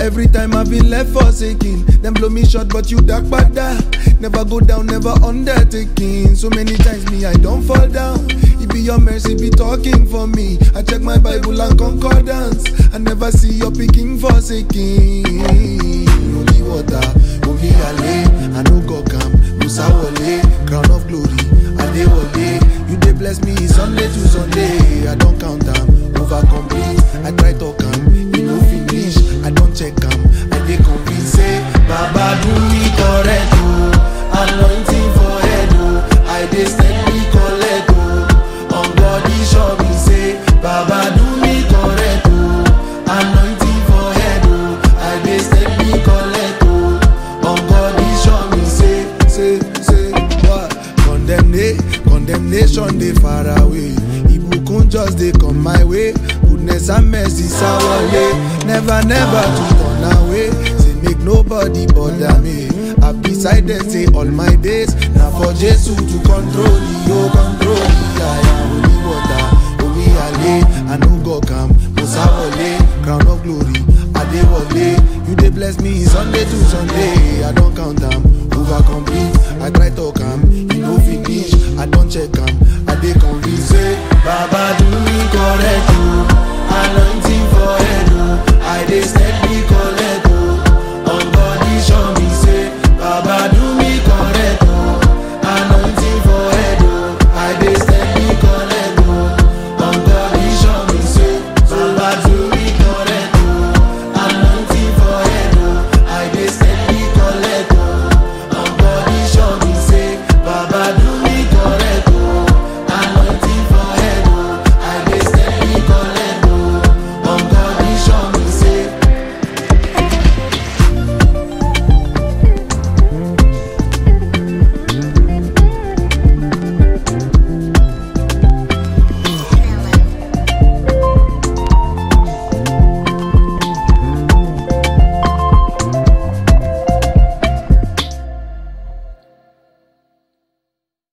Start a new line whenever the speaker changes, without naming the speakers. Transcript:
Every time I've been left forsaken, them blow me short, but you dark bada. Never go down, never undertaking. So many times me I don't fall down. It be your mercy be talking for me. I check my Bible and concordance. I never see your picking forsaken. Holy water, holy ale, I no go come. Musa wale, crown of glory, Adewale. You dey bless me Sunday to Sunday. I don't count them, over complete. I try to come, you no finish. I don't check them, I dey convince say Baba do me correct oh, anointing for head oh. I dey steady collect oh, on body show me say Baba do me correct oh, anointing for head oh. I dey steady collect oh, on body show me say say say what condemnation condemnation dey far away ibukun just dey come my way goodness and mercy sawale never never to turn away say make nobody bother me i decided say all my days na for jesu to control the o control the aya holy water omi ale i no go calm musa wale crown of glory adewale you dey bless me sunday to sunday i don count am over complete i try talk am e no finish i don check am i dey convinced say baba do me correct